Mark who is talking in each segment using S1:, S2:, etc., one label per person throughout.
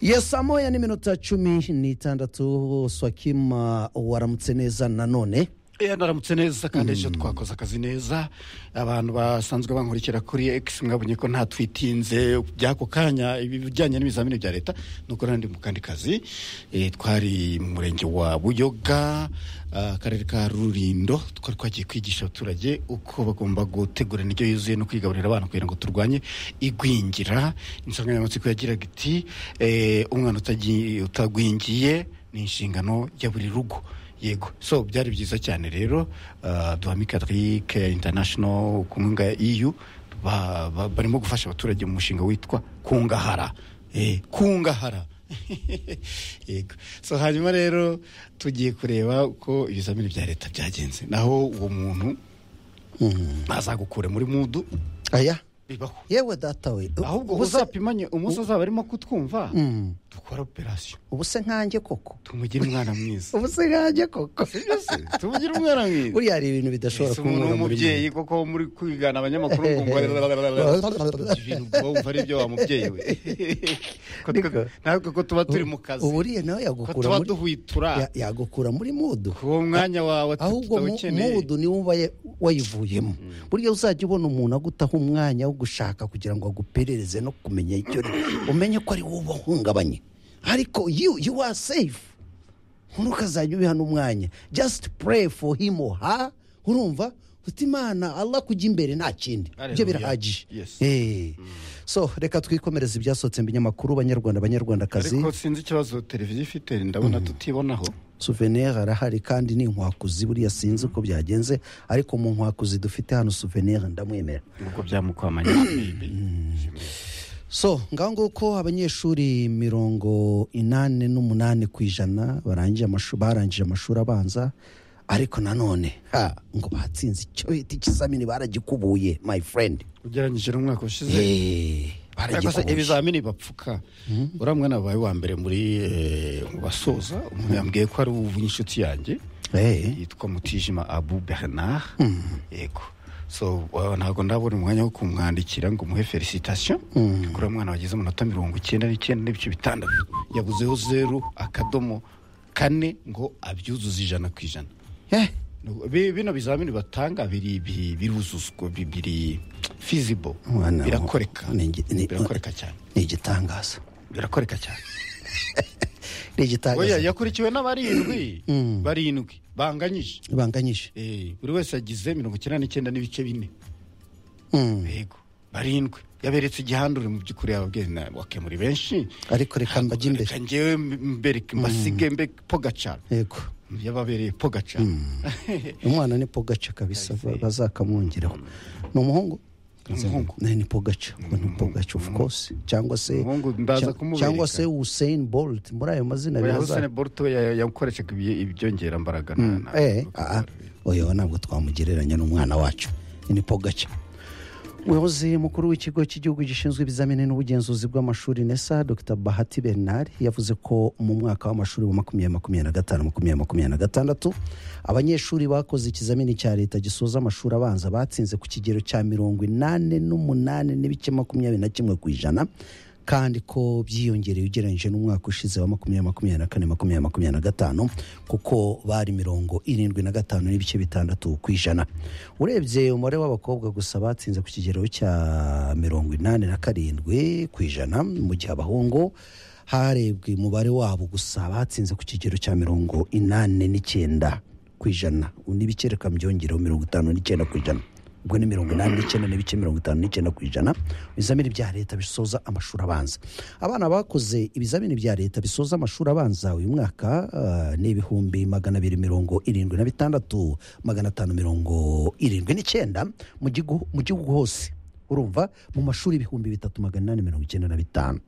S1: yes saa moya n'iminota cumi n'itandatu swakima waramutse neza nanone
S2: eee naramutse neza kandi ejo twakoze akazi neza abantu basanzwe bankurikira kuri ekisi mwabonye ko ntatwitinze by'ako kanya ibijyanye n'ibizamini bya leta nuko nandi mu kandi kazi Eh, twari mu murenge wa buyoga ah, akarere ka rurindo twari twagiye kwigisha abaturage uko bagomba gutegura indyo yuzuye no kwigaburira abana kugira ngo turwanye igwingira insanganyamatsiko yagiraga iti eh, umwana utagiye- utagwingiye ni inshingano ya buri rugo yego so byari byiza cyane rero ah, duhame katarike international ku nkunga ya eu ba- ba- barimo gufasha abaturage mu mushinga witwa kungahara Eh, kungahara yego so hanyuma rero tugiye kureba uko ibizamini bya leta byagenze naho uwo muntu azagukure muri mudu
S1: aya
S2: bibaho
S1: yewe data we
S2: ahubwo
S1: ubu se-
S2: uzapimanye umunsi azaba arimo kutwumva dukora operasiyo
S1: ubu se nkanjye koko
S2: tumugire umwana mwiza
S1: ubu se nkanjye koko
S2: tumugire umwana mwiza
S1: buriya hari ibintu bidashobora
S2: ese umuntu
S1: kunyura muri
S2: w'umubyeyi koko muri kwigana abanyamakuru ngo ibintu bwumva ari ibyo wa mubyeyi we Ko twe-
S1: Niko.
S2: natwe ko tuba turi mu kazi
S1: uburiya nawe
S2: ko
S1: yagukura
S2: tuba
S1: muri-
S2: duhwitura
S1: ya- yagukura muri mudu
S2: ku uwo mwanya wawe
S1: ahubwo mu-
S2: tutawukeneye
S1: mudu niwo uba ya- wayivuyemo burya uzajya ubona umuntu agutaha umwanya wo gushaka kugira ngo aguperereze no kumenya icyo uri umenye ko ari wowe ubahungabanye ariko you you are safe nkuru ukazajya ubiha n'umwanya just pray for him or her urumva uti imana allah kujya imbere nta kindi ibyo
S2: Hallelujah.
S1: birahagije
S2: Yes.
S1: Eh. so reka twikomereze ibyasohotse mu binyamakuru banyarwanda banyarwandakazi
S2: ariko sinzi ikibazo televiziyo ifite ndabona tutibonaho
S1: souvenir arahari kandi ni inkwakuzi buriya sinzi uko byagenze ariko mu nkwakuzi dufite hano souvenir ndamwemera
S2: ubwo byamukwamanye
S1: so ngaho nguko abanyeshuri mirongo inani n'umunani ku ijana barangije amashuri barangije amashuri abanza ariko nanone ha ngo batsinze icyo bita ikizamini baragikubuye my friend
S2: ugereranyije n'umwaka ushize
S1: Eh,
S2: Ariko se
S1: baragikubuye
S2: ibizamini bapfuka uriya mwana wawe wa mbere muri eh, mu basoza umuntu yambwiye ko ari uw'inshuti yanjye
S1: Eh,
S2: yitwa mutijima abu bernard yego so wa- ntabwo ndabona umwanya wo kumwandikira ngo umuhe felicitation kuri uwo mwana wagize amanota mirongo icyenda n'icyenda n'ibice bitandatu yabuzeho zeru akadomo kane ngo abyuzuze ijana ku ijana
S1: eh,
S2: Nuko bi- bino bizamini batanga biri bi- biruzuzwa bi- biri feasible
S1: mwana-
S2: birakoreka
S1: ni ingi- ni-
S2: birakoreka cyane
S1: ni igitangaza
S2: birakoreka cyane
S1: ni
S2: oya
S1: igitangaza
S2: yakurikiwe n'abarindwi barindwi banganyije
S1: banganyije
S2: Eh, buri wese yagize mirongo icyenda n'icyenda n'ibice bine
S1: Mm.
S2: yego barindwi yaberetse igihandure mu by'ukuri yababwiye na- wakemura benshi
S1: ariko reka mbajye imbere
S2: reka ngewe mbereke mbasige mbe pogacara
S1: yego
S2: yababereye pogacara
S1: umwana ni pogaca kabisa ba- bazakamwongeraho ni umuhungu
S2: Ni umuhungu.
S1: Ne, ni pogaca ngo ni pogaca of course cyangwa se
S2: Umuhungu ndaza
S1: cya-
S2: kumubereka.
S1: cyangwa se usain bolt muri ayo mazina
S2: oya
S1: biraza-
S2: husene boruto yakoreshaga ibi- ibyongerambaraga
S1: Mm, eh, ah, ah. oya we ntabwo twamugereranya n'umwana wacu ni pogaca umuyobozi mukuru w'ikigo cy'igihugu gishinzwe ibizamini n'ubugenzuzi bw'amashuri nesa dr bahati bernard yavuze ko mu mwaka w'amashuri wa makumyabiri makumyabiri na gatanu makumyabiri makumyabiri na gatandatu abanyeshuri bakoze ikizamini cya leta gisoza amashuri abanza batsinze ku kigero cya mirongo inani n'umunani n'ibice makumyabiri na kimwe ku ijana kandi ko byiyongereye ugereranyije n'umwaka ushize wa makumyabiri makumyabiri na kane makumyabiri makumyabiri na gatanu kuko bari mirongo irindwi na gatanu n'ibice bitandatu ku ijana urebye umubare w'abakobwa gusa batsinze ku kigero cya mirongo inani na karindwi ku ijana mu gihe abahungu harebwe umubare wabo gusa batsinze ku kigero cya mirongo inani n'icyenda ku ijana n'ibice reka mbyongereho mirongo itanu n'icyenda ku ijana ubwo ni mirongo inani n'icyenda n'ibice mirongo itanu n'icyenda ku ijana ibizamini bya leta bisoza amashuri abanza abana bakoze ibizamini bya leta bisoza amashuri abanza uyu mwaka ah, ni ibihumbi magana abiri mirongo irindwi na bitandatu magana atanu mirongo irindwi n'icyenda mu gihugu- mu gihugu hose urumva mu mashuri ibihumbi bitatu magana inani mirongo icyenda na bitanu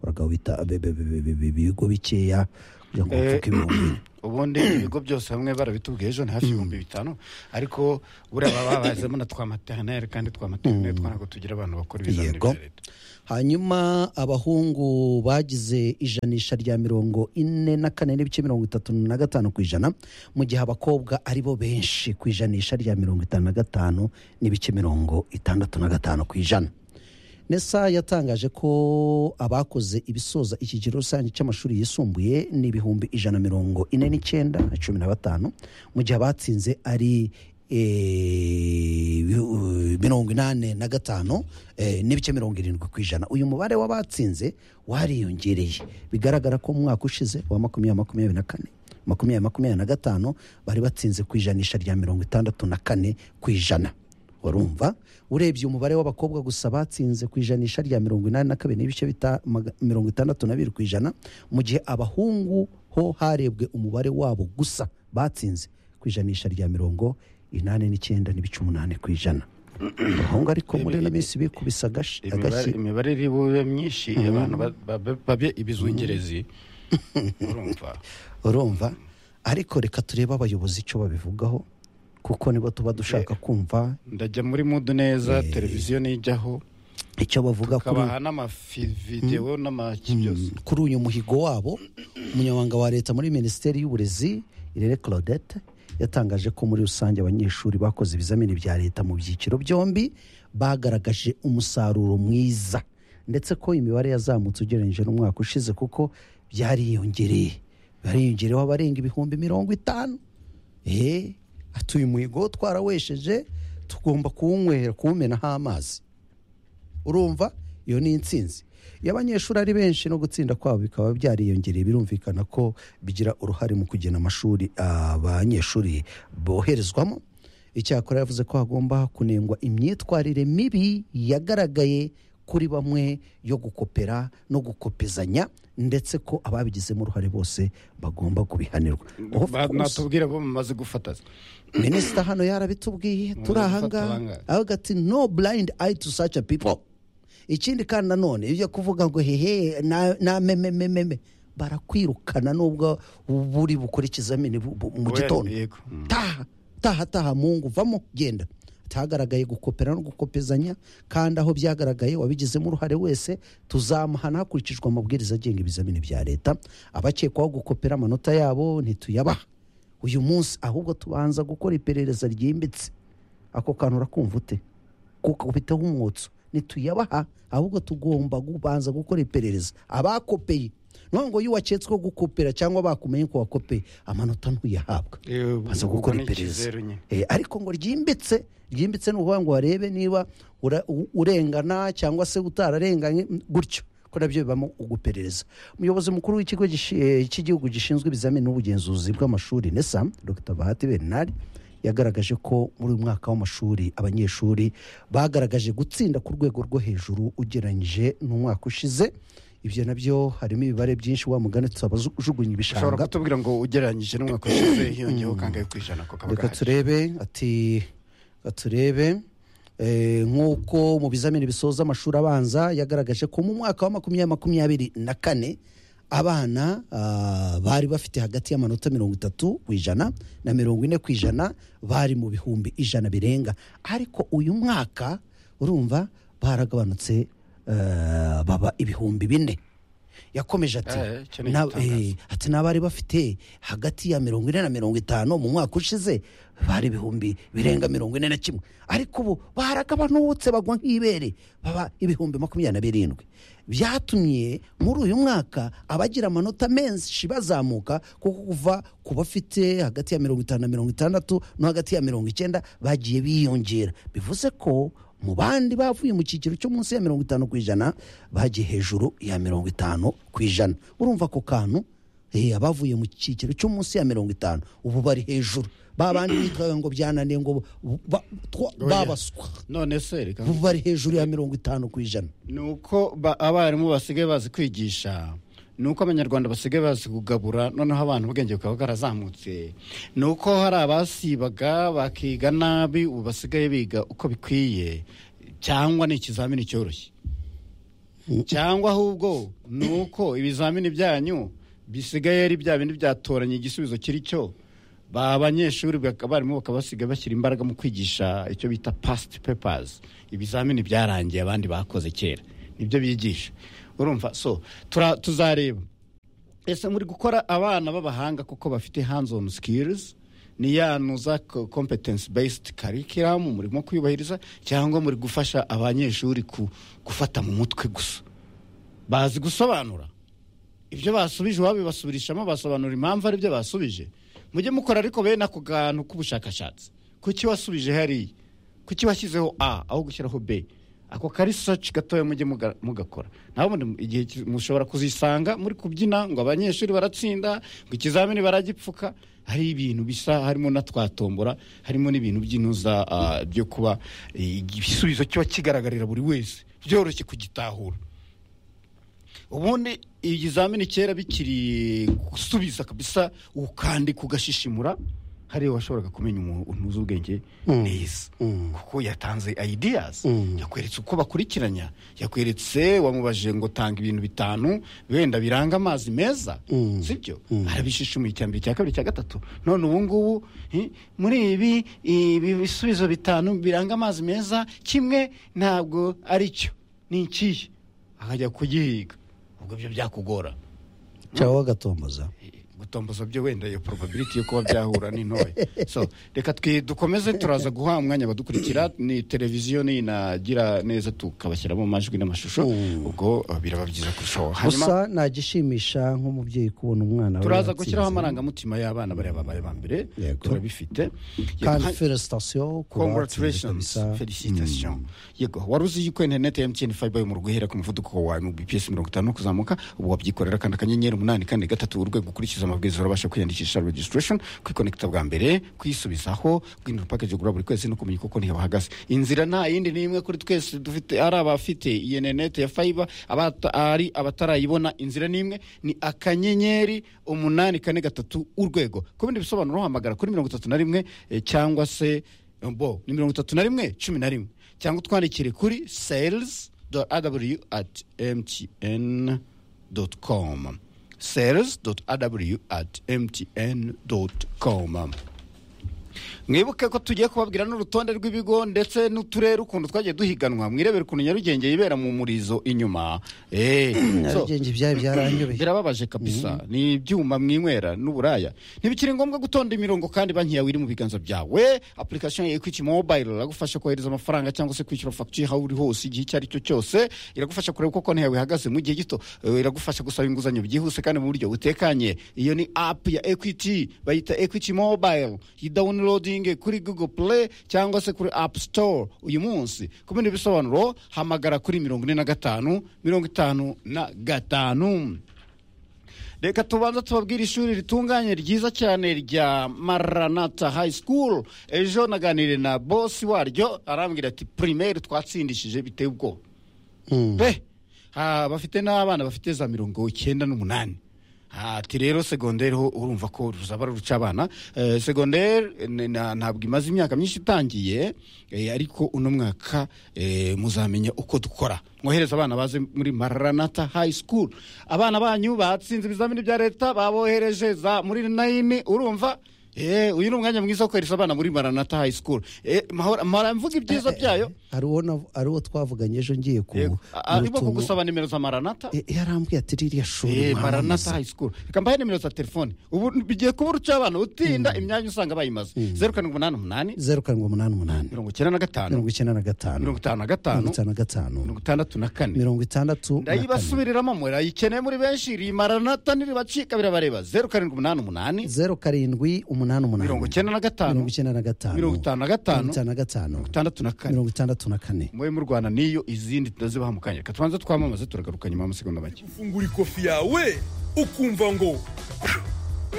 S1: uragabo bita be- be- be- be- be- ibigo bikeya kugira ngo
S2: Eh,
S1: bapfuke ibihumbi
S2: ubundi ibigo byose hamwe barabitubwiye ejo ni hafi ibihumbi bitanu ariko buriya baba babazemo na twa materineri kandi twa materineri two ntabwo tugira abantu bakora ibizamini
S1: yego
S2: bya leta
S1: hanyuma abahungu bagize ijanisha rya mirongo ine na kane n'ibice mirongo itatu na gatanu ku ijana mu gihe abakobwa ari bo benshi ku ijanisha rya mirongo itanu na gatanu n'ibice mirongo itandatu na gatanu ku ijana nesa yatangaje ko abakoze ibisoza ikigero rusange cy'amashuri yisumbuye ni ibihumbi ijana mirongo ine n'icyenda na cumi na batanu mu gihe abatsinze ari eh, bihu- mirongo inani na gatanu eh, n'ibice mirongo irindwi ku ijana uyu mubare w'abatsinze wariyongereye bigaragara ko mu mwaka ushize wa makumyabiri makumyabiri na kane makumyabiri makumyabiri na gatanu bari batsinze ku ijanisha rya mirongo itandatu na kane ku ijana urumva urebye umubare w'abakobwa gusa batsinze ku ijanisha rya mirongo inani na kabiri n'ibice bita- maga- mirongo itandatu na bibiri ku ijana mu gihe abahungu ho harebwe umubare wabo gusa batsinze ku ijanisha rya mirongo inani n'icyenda n'ibice umunani ku ijana abahungu ariko muri ino minsi bikubisa agashi
S2: imibare- imibare iri bube myinshi abantu ba- ba- babe ibizungerezi urumva
S1: urumva ariko reka turebe abayobozi icyo babivugaho kuko nibo tuba dushaka kumva
S2: ndajya muri mudu neza televiziyo nijyaho
S1: icyo bavuga kuri
S2: kabaha n'amavidewo n'amaki byose
S1: kuri uyu muhigo wabo umunyamabanga wa leta muri minisiteri y'uburezi irere claudette yatangaje ko muri rusange abanyeshuri bakoze ibizamini bya leta mu byiciro byombi bagaragaje umusaruro mwiza ndetse ko imibare yazamutse ugereranyije n'umwaka ushize kuko byariyongereye bariyongereyeho abarenga ibihumbi mirongo itanu eee atuye umuhigo twarawesheje tugomba kuwunywera kuwumenaho amazi urumva iyo ni intsinzi iyo abanyeshuri ari benshi no gutsinda kwabo bikaba byariyongereye birumvikana ko bigira uruhare mu kugena amashuri abanyeshuri boherezwamo icyakora yavuze ko hagomba kunengwa imyitwarire mibi yagaragaye kuri bamwe yo gukopera no gukopezanya ndetse ko ababigizemo uruhare bose bagomba kubihanirwa Of
S2: Ba-
S1: course.
S2: natubwira bo bamaze gufataza
S1: minisita hano yarabitubwiye turi ahangaha
S2: bangahe?
S1: avuga ati no blind eye to such a people ikindi kandi nanone ibyo kuvuga ngo hehe na- na mememememe barakwirukana nubwo buri bukora ikizamini bu- bu- mu
S2: Oya,
S1: gitondo
S2: yego.
S1: taha taha taha mungu vamo genda hagaragaye gukopera no gukopezanya kandi aho byagaragaye wabigizemo uruhare wese tuzamuhana hakurikijwe amabwiriza agenga ibizamini bya leta abakekwaho gukopera amanota yabo ntituyabaha uyu munsi ahubwo tubanza gukora iperereza ryimbitse ako kantu urakumva ute kukubitaho umwotso ntituyabaha ahubwo tugomba kubanza gukora iperereza abakopeye nubwo ngo iyo waketsweho gukopera cyangwa bakumenye ko wakopeye amanota ntuyahabwa
S2: Eh,
S1: baza
S2: ubwo
S1: gukora
S2: ni
S1: iperereza
S2: ikizeru nyine.
S1: Eh, ariko ngo ryimbitse ryimbitse ni ukuvuga ngo barebe niba ura- u- urengana cyangwa se utararenganye mm, gutyo ko nabyo bibamo uguperereza umuyobozi mukuru w'ikigo gishi- eh, cy'igihugu gishinzwe ibizamini n'ubugenzuzi bw'amashuri nesa dr bahati bernard yagaragaje ko muri uyu mwaka w'amashuri abanyeshuri bagaragaje gutsinda ku rwego rwo hejuru ugereranyije n'umwaka ushize ibyo nabyo harimo ibibare byinshi wa mugani tusabajugunya
S2: ushobora
S1: ibishanga
S2: kutubwira ngo ugereranyije n'umwaka ushize hiyongeyeho kangahe ku ijana ko kaba
S1: reka
S2: gahari
S1: turebe ati reka turebe eh, nk'uko mu bizamini bisoza amashuri abanza yagaragaje ko mu mwaka wa makumyabiri makumyabiri na kane abana ah, bari bafite hagati y'amanota mirongo itatu ku ijana na mirongo ine ku ijana bari mu bihumbi ijana birenga ariko uyu mwaka urumva baragabanutse eh, baba ibihumbi bine yakomeje ati
S2: Eh, icyo ni
S1: "Na-
S2: igitangaza."
S1: eh, ati n'abari bafite hagati ya mirongo ine na mirongo itanu mu mwaka ushize bari ibihumbi birenga mirongo ine na kimwe ariko ubu baragabanutse bagwa nk'ibere baba ibihumbi makumyabiri na birindwi byatumye muri uyu mwaka abagira amanota menshi bazamuka kuko kuva ku bafite hagati ya mirongo itanu na mirongo itandatu no hagati ya mirongo icyenda bagiye biyongera bivuze ko mu bandi bavuye mu cyiciro cyo munsi ya mirongo itanu ku ijana bagiye hejuru ya mirongo itanu ku ijana urumva ako kantu eh, abavuye mu cyiciro cyo munsi ya mirongo itanu ubu bari hejuru babandi bitwaye ngo byananiye ngo ba- twa- babaswa
S2: none se reka
S1: ubu bari hejuru ya mirongo itanu ku ijana
S2: ni uko ba- abarimu basigaye bazi kwigisha ni uko abanyarwanda basigaye bazi kugabura noneho abantu ubwenge bukaba bwarazamutse ni uko hari abasibaga bakiga nabi ubu basigaye biga uko bikwiye cyangwa ni ikizamini cyoroshye cyangwa ahubwo ni uko ibizamini byanyu bisigaye ari bya bindi byatoranya igisubizo kiri cyo ba banyeshuri bak- abarimu bakaba basigaye bashyira imbaraga mu kwigisha icyo bita past papers ibizamini byarangiye abandi bakoze kera nibyo bigisha urumva so tura- tuzareba ese muri gukora abana b'abahanga kuko bafite hands on skills ni yanuza kompetensi based karikiramu murimo kuyubahiriza cyangwa muri gufasha abanyeshuri ku- gufata mu mutwe gusa bazi gusobanura ibyo basubije iwabo basubirishamo basobanura impamvu aribyo basubije mujye mukora ariko bene ako kantu k'ubushakashatsi kuki wasubije hariya kuki washyizeho a aho gushyiraho b ako kari saci gatoya mujye muga- mugakora naho ubundi igihe ki- mushobora kuzisanga muri kubyina ngo abanyeshuri baratsinda ngo ikizamini baragipfuka hari ibintu bisa harimo na twatombora harimo n'ibintu by'inuza ah, byo kuba eh, igisubizo kiba kigaragarira buri wese byoroshye kugitahura ubundi ikizamini kera bikiri gusubiza kabisa ukandika ugashishimura hariya washoboraga kumenya umuntu uzi ubwenge neza kuko yatanze ideas yakweretse uko bakurikiranya yakweretse wamubajije ngo tanga ibintu bitanu wenda biranga amazi meza sibyo arabishishimuye icya mbere icya kabiri icya gatatu none ubu ngubu eh, muri ibi ibi bisubizo bitanu biranga amazi meza kimwe ntabwo ari cyo ni ikihe akajya kugihiga ubwo byo byakugora
S1: cyangwa bagatomboza
S2: gutomboza byo wenda iyo probability yo kuba byahura ni ntoya so reka twi- dukomeze turaza guha umwanya abadukurikira ni televiziyo ninagira neza tukabashyiramo amajwi n'amashusho
S1: Mm.
S2: ubwo uh, biraba byiza kurushaho hanyuma
S1: gusa nagishimisha nk'umubyeyi kubona umwana we
S2: turaza
S1: yatsinze.
S2: gushyiraho amarangamutima y'abana bariya babaye ba mbere
S1: Yego.
S2: turabifite
S1: kandi
S2: Yego,
S1: felicitasiyo ku batsinze
S2: congratulations
S1: kabisa.
S2: felicitation yego wari uzi yuko interineti ya mtn fiber yo mu rugo ihera ku muvuduko wa mbps mirongo itanu kuzamuka ubu wabyikorera kandi akanyenyeri umunani kane gatatu urwego ukurikiza amabwiriza urabasha kwiyandikisha registration kwikonekita bwa mbere kwisubizaho kwinjira package ugura buri kwezi no kumenya kuko ntihahagaze inzira nta yindi n'imwe kuri twese dufite ari abafite iyi interineti ya fiber abata- ari abatarayibona inzira n'imwe ni akanyenyeri umunani kane gatatu urwego ku bindi bisobanuro hamagara kuri mirongo itatu na rimwe eh, cyangwa se bo ni mirongo itatu na rimwe cumi na rimwe cyangwa utwandikire kuri sales aw at mtn com sales aw at mtn com mwibuke ko tugiye kubabwira n'urutonde rw'ibigo ndetse n'uturere ukuntu twagiye duhiganwa mwirebere ukuntu nyarugenge yibera mu murizo inyuma Eh, so-
S1: nyarugenge ibyayo byaranyobeye
S2: birababaje kabisa ni ibyuma mwinywera n'uburaya ntibikiri ngombwa gutonda imirongo kandi banki yawe iri mu biganza byawe application ya equity mobile iragufasha kohereza amafaranga cyangwa se kwishyura fagitire aho uri hose igihe icyo ari cyo cyose iragufasha kureba uko konti yawe ihagaze mu gihe gito Eh, iragufasha gusaba inguzanyo byihuse kandi mu buryo butekanye iyo ni app ya equity bayita equity mobile yidawunirodinge kuri google play cyangwa se kuri app store uyu munsi ku bindi bisobanuro hamagara kuri mirongo ine na gatanu mirongo itanu na gatanu reka tubanza tubabwire ishuri ritunganye ryiza cyane rya maranata high school ejo naganiriye na bosi waryo arambwira ati primaire twatsindishije biteye ubwoba
S1: Mm.
S2: pe ha, bafite n'abana bafite za mirongo icyenda n'umunani Ha, ati rero segonderi ho urumva ko ruzaba ruca abana eh, segonderi ni- na- ntabwo imaze imyaka myinshi itangiye eh, ariko uno mwaka eh, muzamenya uko dukora mwohereza abana baze muri maranata high school abana banyu batsinze ibizamini bya leta babohereje za muri nayini urumva Eh, uyu ni umwanya mwiza wo kohereza abana muri maranata high school Eh, mahora mahora mvuga ibyiza byayo
S1: hari uwo nav- hari uwo twavuganye ejo ngiye ku
S2: Yego.
S1: mu
S2: arimo
S1: rutungo.
S2: kugusaba nimero za maranata
S1: Eh, yarambwiye ati ririya shuri
S2: Eh, maranata
S1: mwamamaza."
S2: high school reka mbahe nimero za telefone ubu bigiye kuba uruca abana utinda imyanya usanga bayimaze zeru karindwi umunani umunani
S1: zeru karindwi umunani umunani
S2: mirongo icyenda na gatanu
S1: mirongo icyenda na gatanu
S2: mirongo itanu na
S1: mirongo
S2: gatanu
S1: itanu na gatanu
S2: mirongo itandatu na kane
S1: mirongo itandatu na kane
S2: ndayibasubiriramo murayikeneye muri benshi iri maranata niribacika birabareba zeru karindwi umunani umunani
S1: zeru karindwi umunani umunani
S2: mirongo icyenda na gatanu
S1: mirongo icyenda na gatanu
S2: mirongo itanu na gatanu
S1: mirongo itanu na gatanu
S2: itandatu na kane
S1: mirongo itandatu na kane
S2: mube mu rwanda n'iyo izindi tunazibaha mu kanya reka tubanze twamamaze turagaruka nyuma y'amasegonda make
S3: ufungura ikofi yawe ukumva ngo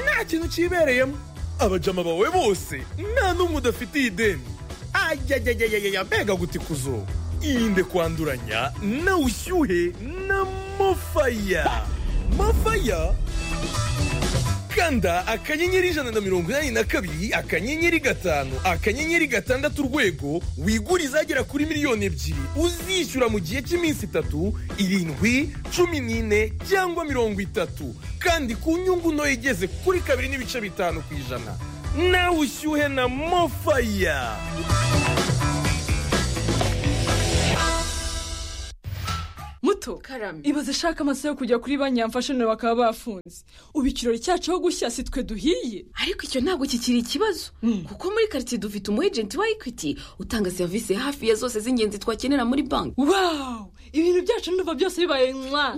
S3: nta kintu kibereyemo abajama bawe bose nta n'umwe udafitiye ideni ayayayayaya mbega gutikuzo irinde kwanduranya na ushyuhe na mofaya mofaya kanda akanyenyeri ijana na mirongo inani na kabiri akanyenyeri gatanu akanyenyeri gatandatu urwego wigure izagera kuri miliyoni ebyiri uzishyura mu gihe cy'iminsi itatu irindwi cumi n'ine cyangwa mirongo itatu kandi ku nyungu ntoya igeze kuri kabiri n'ibice bitanu ku ijana nawe ushyuhe na mofaya
S4: mutu gato ibaze ashaka amaso yo kujya kuri banki yamfashe nawe bakaba bafunze ubu ikirori cyacu aho gushya si twe duhiye
S5: ariko icyo ntabwo kikiri ikibazo kuko muri karitsiye dufite umu ejenti wa ekwiti utanga serivisi hafi ya zose z'ingenzi twakenera muri banki
S4: wawu ibintu byacu n'uva byose bibaye mwa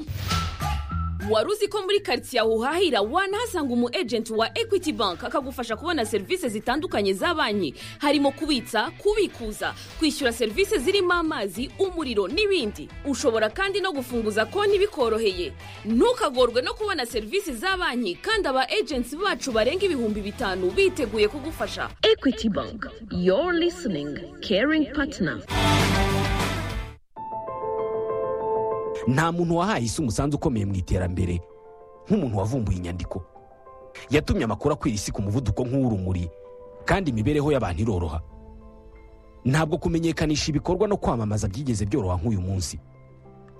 S5: wari uzi ko muri karitsiye aho uhahira wanahasanga umu ejenti wa ekwiti banki akagufasha kubona serivisi zitandukanye za banki harimo kubitsa kubikuza kwishyura serivisi zirimo amazi umuriro n'ibindi ushobora kandi no gufunguza konti bikoroheye ntukagorwe no kubona serivisi za banki kandi aba ejenti bacu barenga ibihumbi bitanu biteguye kugufasha ekwiti banki yoru lisiningi keringi patina
S6: nta muntu wahaye isi umusanzu ukomeye mu iterambere nk'umuntu wavumbuye inyandiko yatumye amakuru akwira isi ku muvuduko nk'uw'urumuri kandi imibereho y'abantu iroroha ntabwo kumenyekanisha ibikorwa no kwamamaza byigeze byoroha nk'uyu munsi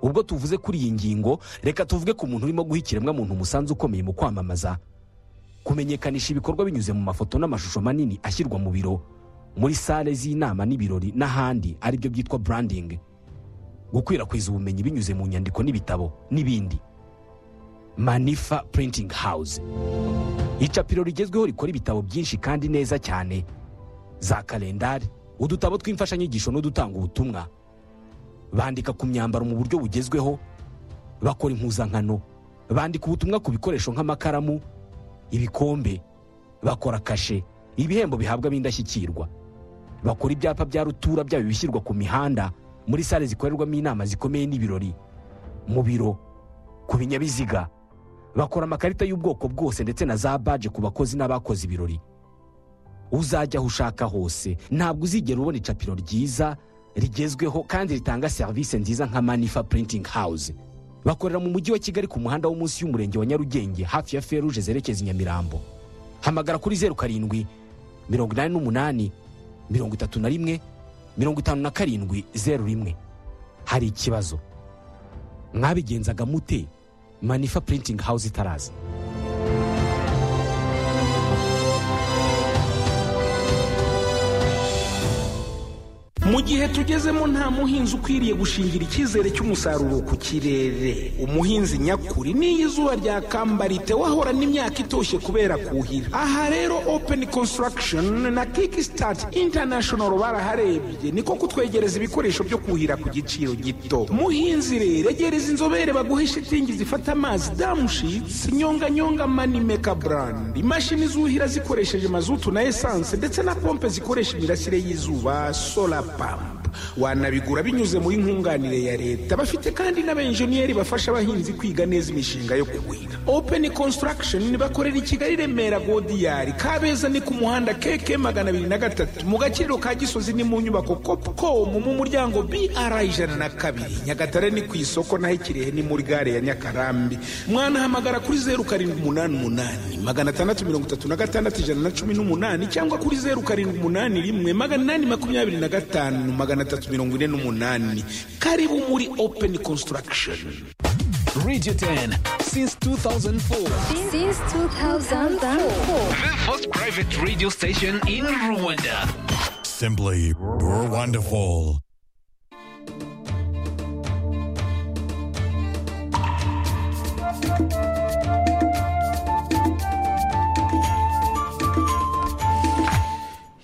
S6: ubwo tuvuze kuri iyi ngingo reka tuvuge ku muntu urimo guha ikiremwamuntu umusanzu ukomeye mu kwamamaza kumenyekanisha ibikorwa binyuze mu mafoto n'amashusho manini ashyirwa mu biro muri sale z'inama n'ibirori n'ahandi aribyo byitwa burandingi gukwirakwiza ubumenyi binyuze mu nyandiko n'ibitabo n'ibindi manifa purintingi hawuze icapiro rigezweho rikora ibitabo byinshi kandi neza cyane za kalendari udutabo tw'imfashanyigisho n'udutanga ubutumwa bandika ku myambaro mu buryo bugezweho bakora impuzankano bandika ubutumwa ku bikoresho nk'amakaramu ibikombe bakora kashe ibihembo bihabwa b'indashyikirwa bakora ibyapa bya rutura byaba ibishyirwa ku mihanda muri sale zikorerwamo inama zikomeye n'ibirori mu biro ku binyabiziga bakora amakarita y'ubwoko bwose ndetse na za baje ku bakozi n'abakoze ibirori uzajya aho ushaka hose ntabwo uzigera ubona icapiro ryiza rigezweho kandi ritanga serivisi nziza nka manifa purintingi hawuze bakorera mu mujyi wa kigali ku muhanda wo munsi y'umurenge wa nyarugenge hafi ya feruje zerekeza i nyamirambo hamagara kuri zeru karindwi mirongo inani n'umunani mirongo itatu na rimwe mirongo itanu na karindwi zeru rimwe hari ikibazo mwabigenzaga mute manifa purintingi hawuze itaraza
S7: mu gihe tugezemo nta muhinzi ukwiriye gushingira icyizere cy'umusaruro ku kirere umuhinzi nyakuri n'iyo izuba ryakamba ritewe ahorana imyaka itoshye kubera kuhira aha rero openi konsitaragishoni na kiki sitati intanashono baraharebye niko kutwegereza ibikoresho byo kuhira ku giciro gito muhinzi rero egereza inzobere baguhe shitingi zifata amazi damushitsi nyonganyonga manimeka burandi imashini zuhira zikoresheje mazutu na esanse ndetse na pompe zikoresha imirasire y'izuba sola wanabigura binyuze muri nkunganire ya leta bafite kandi n'abenjeniyeri bafasha abahinzi kwiga neza imishinga yo kuhira openi konsitaragishoni bakorera i kigali remera godiyari kabeza ni ku muhanda keke magana abiri na gatatu mu gaciro ka gisozi ni mu nyubako kopukomu mu muryango br ijana na kabiri nyagatare ni ku isoko naho ikirehe ni muri gare ya nyakarambi mwanahamagara kuri zeru karindwi umunani umunani magana atandatu mirongo itatu na gatandatu ijana na cumi n'umunani cyangwa kuri zeru karindwi umunani rimwe magana inani makumyabiri na gatatu gatanu magana atatu mirongo ine n'umunani karibu muri openi konsitaragishoni
S8: Radio 10 since 2004.
S9: Since 2004.
S8: The first private radio station in Rwanda.
S10: Simply wonderful.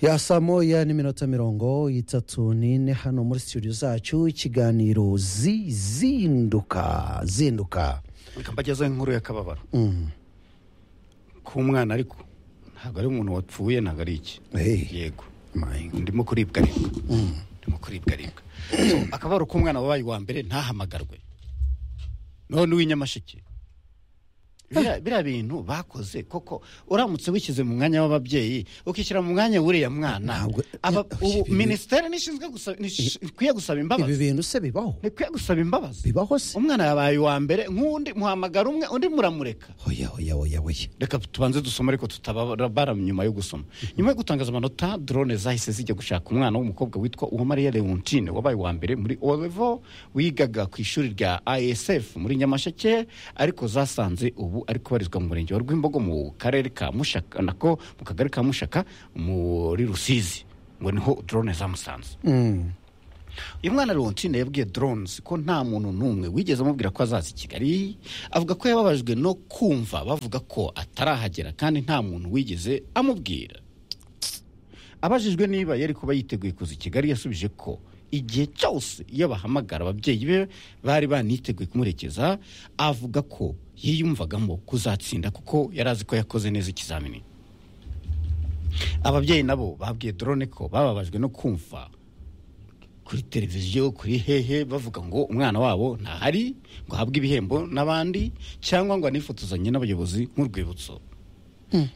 S1: ya saa moya n'iminota mirongo itatu n'ine hano muri studio zacu ikiganiro zizinduka zinduka
S2: reka mbagezeho inkuru y'akababaro ku mwana ariko ntabwo ari umuntu wapfuye ntabwo ari iki yego ndimo kuribwa aribwa ndimo kuribwa aribwa akababaro k'umwana wabaye uwa mbere ntahamagarwe none uw'inyamasheke biriya bintu bakoze koko uramutse wishyize mu mwanya w'ababyeyi ukishyira mu mwanya w'uriya mwana ubu minisiteri ntikwiye gusaba imbabazi
S1: ibi bintu se bibaho
S2: ntikwiye gusaba imbabazi
S1: bibaho se
S2: umwana yabaye uwa mbere nk'undi muhamagara umwe undi muramureka
S1: oya oya oya oya
S2: reka tubanze dusome ariko tutabara nyuma yo gusoma nyuma yo gutangaza amanota dorone zahise zijya gushaka umwana w'umukobwa witwa uwamariya leontine wabaye uwa mbere muri orevo wigaga ku ishuri rya isf muri nyamasheke ariko zasanze ubu ari kubarizwa mu murenge wa rwimbogo mu karere ka mushaka nako mu kagari ka mushaka muri rusizi ngo niho drone zamusanze uyu mwana leontine yabwiye doronizi ko nta muntu n'umwe wigeze amubwira ko azaza i kigali avuga ko yababajwe no kumva bavuga ko atarahagera kandi nta muntu wigeze amubwira abajijwe niba yari kuba yiteguye kuza i kigali yasubije ko igihe cyose iyo bahamagara ababyeyi be bari baniteguye kumurekeza avuga ko yiyumvagamo kuzatsinda kuko yari azi ko yakoze neza ikizamini ababyeyi nabo babwiye dorone ko bababajwe no kumva kuri televiziyo kuri hehe bavuga ngo umwana wabo ntahari ngo ahabwe ibihembo n'abandi cyangwa ngo anifotozanye n'abayobozi nk'urwibutso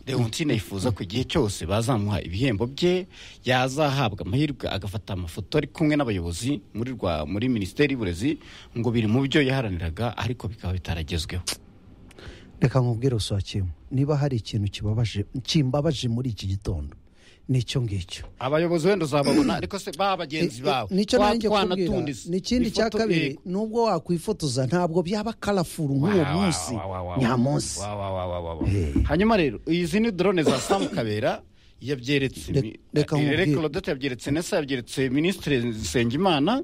S2: leontine yifuza ko igihe cyose bazamuha ibihembo bye yazahabwa amahirwe agafata amafoto ari kumwe n'abayobozi muri rwa muri minisiteri y'uburezi ngo biri mu byo yaharaniraga ariko bikaba bitaragezweho
S1: reka nkubwire rusohokeyemo niba hari ikintu kibabaje kimbabaje muri iki gitondo ni icyo ngicyo
S2: abayobozi wenda uzababona ariko se ba bagenzi bawe
S1: nicyo
S2: twa-
S1: nanjye kubwira
S2: twanatundiza.
S1: ni ikindi cya
S2: Ifoto-
S1: kabiri
S2: yego.
S1: nubwo wakwifotoza ntabwo byaba karafuru nk'uwo
S2: Wa- wa-
S1: munsi
S2: wa- wa- wa- wa-
S1: nyamunsi
S2: wa- wa- wa- wa- wa- wa.
S1: Eh.
S2: hanyuma rero izi ni drone za samu kabera yabyeretse
S1: Re- reka nkubwire.
S2: rodota yabyeretse nesa yabyeretse minisitiri nsengimana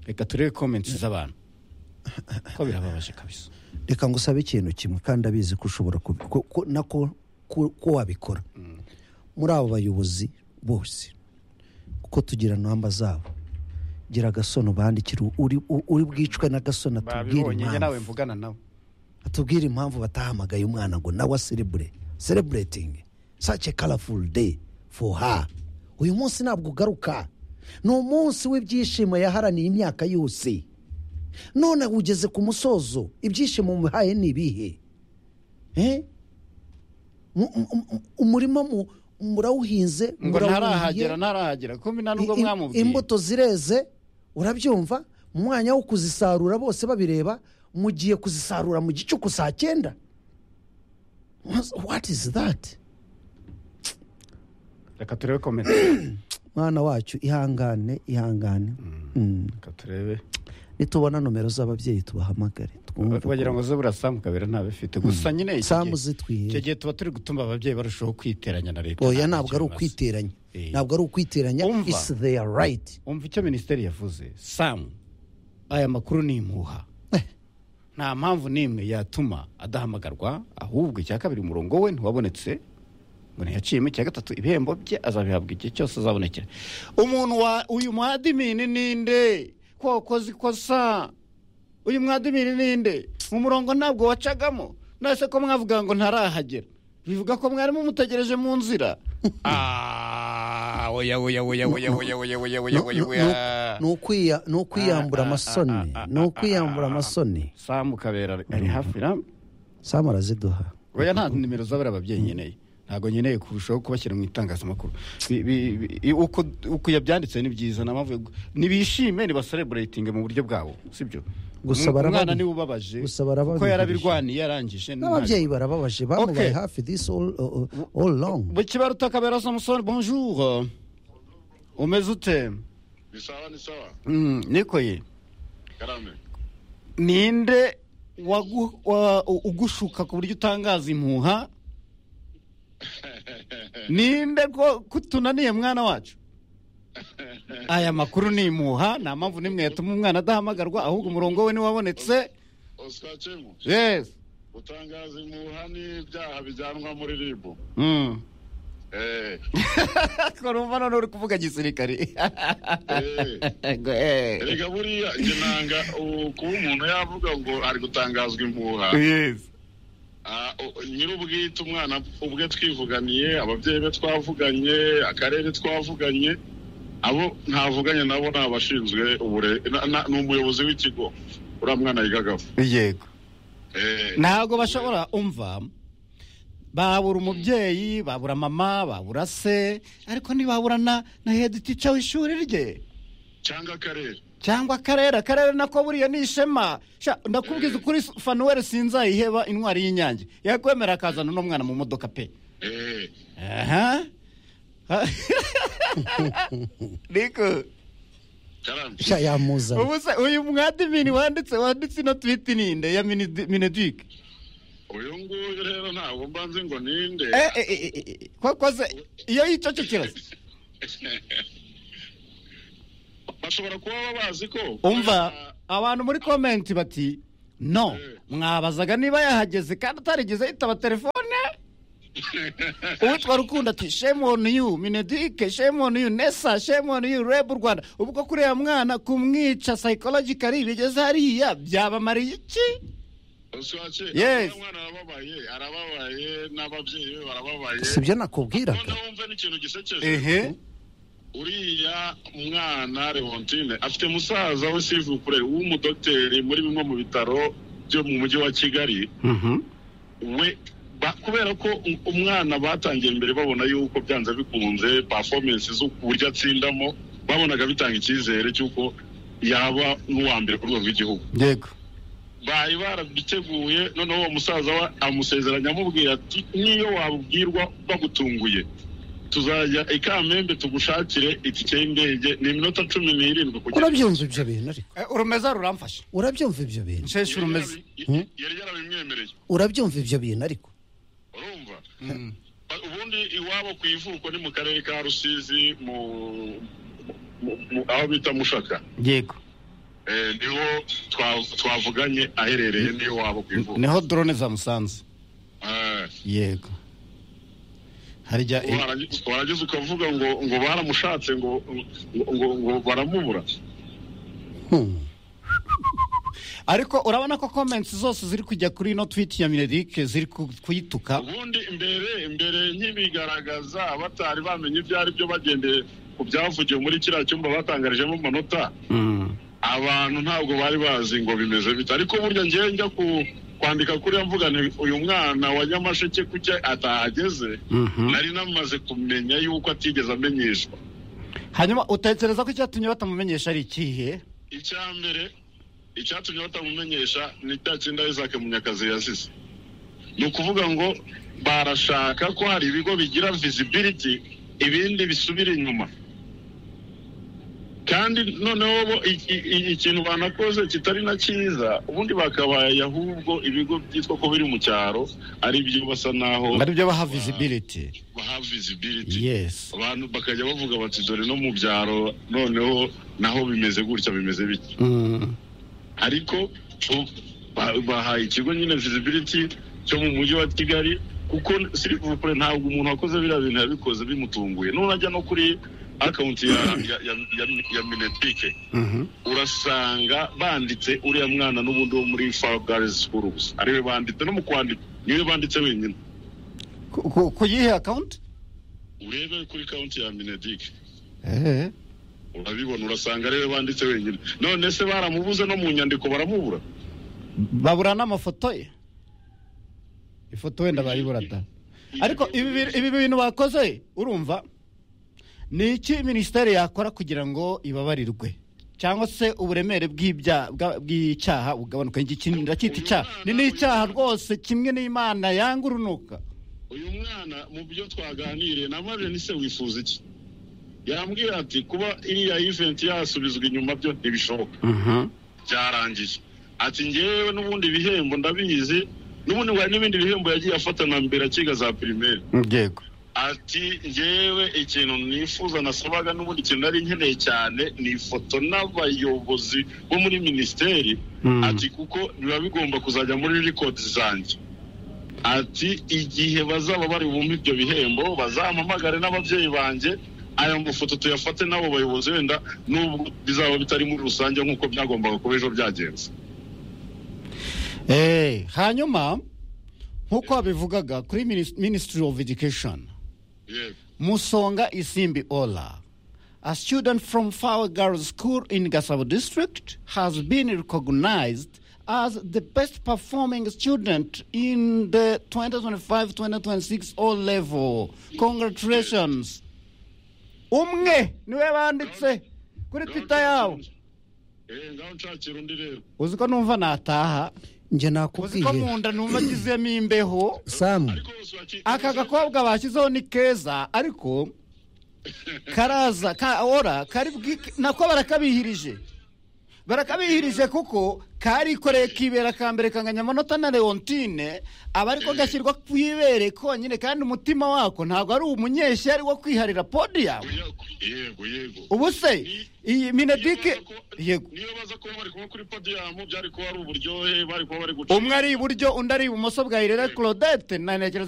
S2: reka turebe komenti z'abantu ko birababaje kabisa
S1: reka ngusabe ikintu kimwe kandi abizi ko ushobora kubi- ko- ko- nako ko ko wabikora muri abo bayobozi bose kuko tugira namba zabo gira agasono bandikira uri u- uri bwicwe n'agasono atubwire
S2: babibonye njye
S1: impamvu
S2: nawe mvugana nawe
S1: atubwire impamvu batahamagaye umwana ngo nawe aserebure sereburetingi sace karafu de fo ha uyu munsi ntabwo ugaruka ni umunsi w'ibyishimo yaharaniye imyaka yose none ugeze ku musozo ibyishimo muhaye ni ibihe Eh? Mu- mu- mu- umurima mu- murawuhinze
S2: ngo
S1: murawuhiye,
S2: ntarahagera ntarahagera kumbi nta nubwo
S1: i- i-
S2: mwamubwiye
S1: imbuto zireze urabyumva mu mwanya wo kuzisarura bose babireba mugiye kuzisarura mu gicuku saa cyenda What- what is that
S2: reka turebe komenti
S1: mwana wacu ihangane ihangane Mm.
S2: reka turebe
S1: nitubona nomero z'ababyeyi tubahamagare twumve ko-
S2: bagira ngo zebura samu kabera ntabifite gusa nyine iki
S1: Samu
S2: gihe-
S1: zitwiye.
S2: icyo gihe tuba turi gutuma ababyeyi barushaho kwiteranya na leta
S1: oya
S2: nta
S1: ntabwo ari
S2: kintu bimaze.
S1: ukwiteranya
S2: Eh.
S1: ntabwo ari ukwiteranya
S2: Umva.
S1: is their right
S2: umva icyo minisiteri yavuze samu aya makuru ni impuha
S1: Eh.
S2: nta mpamvu n'imwe yatuma adahamagarwa ahubwo icya kabiri umurongo we ntiwabonetse ngo ntiyaciyemo icya gatatu ibihembo bye azabihabwa igihe cyose azabonekera umuntu wa uyu mwadimini ninde ko wakoze ikosa uyu mwadimini ninde mu murongo ntabwo wacagamo nase ko mwavuga ngo ntarahagera bivuga ko mwarimu mutegereje mu nzira Ah, oya, oya, oya, oya, oya, oya, oya, oya,
S1: No-
S2: oya,
S1: no-
S2: oya.
S1: no- ni ukwiya- ni ukwiyambura amasoni ni ukwiyambura amasoni
S2: samu kabera ari hafi na
S1: samu araziduha
S2: oya nta nimero z'abari ababyeyi nkeneye ntabwo nkeneye kurushaho kubashyira mu itangazamakuru Bi- bi- bi- uko uko yabyanditse ni byiza nta mpamvu yo gu- nibishime nibasereburayitinge mu buryo bwabo sibyo
S1: Gusa
S2: Umw-
S1: barababi-
S2: umwana niwe ubabaje
S1: gusa barababi-
S2: kuko yarabirwaniye yarangije
S1: n'ababyeyi barababaje bamubaye
S2: Okay.
S1: hafi this all, all, all long
S2: bukibaru utakabera samusoni bonjour umeze ute
S11: ni sawa ni sawa
S2: Mm, nikoye
S11: karame
S2: ninde wagu- wa- u- ugushuka ku buryo utangaza impuha ninde ko kutunaniye mwana wacu aya makuru ni impuha nta mpamvu n'imwe yatuma umwana adahamagarwa ahubwo umurongo we niwabonetse
S11: oscar cemu
S2: yes
S11: utangaza impuha n'ibyaha bijyanwa muri ribu
S2: Mm.
S11: Eh,
S2: ko numva none uri kuvuga gisirikare
S11: eh.
S2: Ngo, eh.
S11: erega buriya njye nanga uh, kuba umuntu yavuga ngo ari gutangazwa impuha
S2: yes
S11: Ah, u- nyir'ubwite umwana ubwe twivuganiye ababyeyi be twavuganye akarere twavuganye abo ntavuganye nabo ni abashinzwe ubure na- na- ni umuyobozi w'ikigo uriya mwana yigagaho
S2: yego
S11: Eh,
S2: ntabwo bashobora umva babura umubyeyi babura mama babura se ariko ntibabura na na hedi tica w'ishuri rye
S11: cyangwa akarere
S2: cyangwa akarere akarere nako buriya ni ishema Sha, ndakubwiza ukuri fanuweli sinzayiheba intwari y'inyange yakwemera akazana uno mwana mu modoka pe
S11: Eh,
S2: aha niko
S11: karame
S1: sha yamuzana
S2: ubu se uyu mwadimini wanditse wanditse ino twiti ninde ya Minidi- minedike
S11: uyu nguyu rero ntabwo mba nzi ngo ninde
S2: Eh, eh, eh, eh, eh, ko- ko se iyo yicecekera se
S11: bashobora kuba babazi ko
S2: umva abantu muri komenti bati no mwabazaga niba yahageze kandi atarigeze yitaba telefone uwitwa rukundo ati shame on you minedike shame on you nesa shame on you reb rwanda ubwo kureba mwana kumwica psychologically bigeze hariya byabamariye iki Yes.
S11: yes umwana arababaye arababaye n'ababyeyi be barababaye
S1: si ibyo nakubwiraga
S11: noneho wumve n'ikintu gisekeje
S1: ehe
S11: uriya mwana leontine afite musaza we sivukure w'umudogiteri muri bimwe mu bitaro byo mu mujyi wa kigali we ba- kubera ko u- umwana batangiye mbere babona yuko byanze bikunze performance z'uburyo atsindamo babonaga bitanga icyizere cy'uko yaba n'uwa mbere ku rwego rw'igihugu
S2: yego
S11: bari barabiteguye noneho uwo musaza we amusezeranya amubwira ati niyo wabwirwa bagutunguye tuzajya i kamembe tugushakire itike y'indege ni iminota cumi n'irindwi kugira ngo
S1: urabyumva ibyo bintu ariko
S2: urumeza ruramfashe
S1: urabyumva ibyo bintu
S2: nsheshe urumeza
S1: Hmm?
S11: yari yarabimwemereye
S1: urabyumva ibyo bintu ariko
S11: urumva ubundi iwabo ku ivuko ni mu karere ka rusizi mu mu- mu- aho bita mushaka
S2: yego
S11: Eh, niho twa- twavuganye aherereye niyo wabo ku ivuko
S2: niho drone zamusanze
S11: Eh,
S2: yego harya
S11: warangi- warangiza ukavuga ngo ngo baramushatse ngo ngo- ngo ngo baramubura
S2: ariko urabona ko komenti zose ziri kujya kuri ino twiti ya minedike ziri ku- kuyituka
S11: ubundi imbere imbere nkibigaragaza batari bamenye ibyo ari byo bagendeye ku byavugiwe muri kiriya cyumba batangarijemo amanota abantu ntabwo bari bazi ngo bimeze bite ariko burya ngewe njya ku kwandika kuriya mvuga nti uyu mwana wa nyamasheke kuki atahageze
S2: Mhm.
S11: nari namaze kumenya yuko atigeze amenyeshwa
S2: hanyuma utekereza ko icyatumye batamumenyesha ari ikihe
S11: icya mbere icyatumye batamumenyesha ni cya kinda isaac munyakazi yazize ni ukuvuga ngo barashaka ko hari ibigo bigira visibility ibindi bisubira inyuma kandi noneho bo i- i- i- ikintu banakoze kitari na cyiza ubundi bakabaye ahubwo ibigo byitwa ko biri mu cyaro ari byo basa naho
S2: ari byo baha visibility
S11: baha visibility
S2: yes
S11: abantu bakajya bavuga bati dore no mu byaro noneho naho bimeze gutya bimeze bitya ariko bo- ba- bahaye ikigo nyine visibility cyo mu mujyi wa kigali kuko sirivupure ntabwo umuntu wakoze biriya bintu yabikoze bimutunguye nunajya no kuri akawunti ya, ya, ya, ya, ya minetike urasanga banditse uriya mwana n'ubundi wo muri fabgarizi sikuru gusa ariwe banditse no mu kwandika niwe banditse wenyine
S2: Ku- ku- ku yihe akawunti
S11: urebe kuri kawunti ya minedike
S2: ehe
S11: urabibona urasanga ariwe banditse wenyine none se baramubuze no mu nyandiko baramubura
S2: babura n'amafoto ye ifoto wenda bayibura da ariko ibi bi- ibi bintu bakoze urumva ni iki minisiteri yakora kugira ngo ibabarirwe cyangwa se uburemere bw'ibya- bwa- bw'icyaha bugabanuka iki kintu ndacyita icyaha ni n'icyaha rwose kimwe n'imana yanga urunuka
S11: uyu mwana mu byo twaganiriye na Marlene se wifuza iki yambwira ati kuba iriya event yasubizwa inyuma byo ntibishoboka byarangiye ati ngewe n'ubundi bihembo ndabizi n'ubundi hari n'ibindi bihembo yagiye afatana mbere akiga za pirimeri
S2: yego
S11: ati ngewe ikintu nifuza nasabaga n'ubundi ikintu nari nkeneye cyane ni ifoto n'abayobozi bo muri minisiteri
S2: Hmm.
S11: ati kuko biba bigomba kuzajya muri record zanjye ati igihe bazaba bari bumve ibyo bihembo bazampamagare n'ababyeyi banjye aya mafoto tuyafate n'abo bayobozi wenda n'ubwo bizaba bitari muri rusange nk'uko byagombaga kuba ejo byagenze
S2: Eh, hanyuma nk'uko wabivugaga kuri minis- ministry of education musonga isimbi ola a student from Fawa girls school in gasabo district has been recognized as the best performing student in the 2025-2026 o level congratulations umwe niwe banditse kuri twitter yawo
S11: ngaho nshakira undi rero
S2: uzi ko numva nataha
S1: njye
S2: uzi ko mu
S1: nakubwiye
S2: nda numva agizemo imbeho
S1: samu
S2: aka gakobwa bashyizeho ni keza ariko karaza ka ora kari bwi- nako barakabihirije barakabihirije kuko karikoreye kibera ka mbere kanganya amanota na leontine aba ariko gashyirwa ku ibere konyine kandi umutima wako ntabwo ari umunyeshyari wo kwiharira podi yawe
S11: yego yego
S2: ubu se iyi minedike yego
S11: niyo baza kuba bari kuba kuri podiyamu byari kuba ari uburyohe bari kuba bari guca
S2: umwe ari iburyo undi ari ibumoso bwa irera claudette na- ntekereza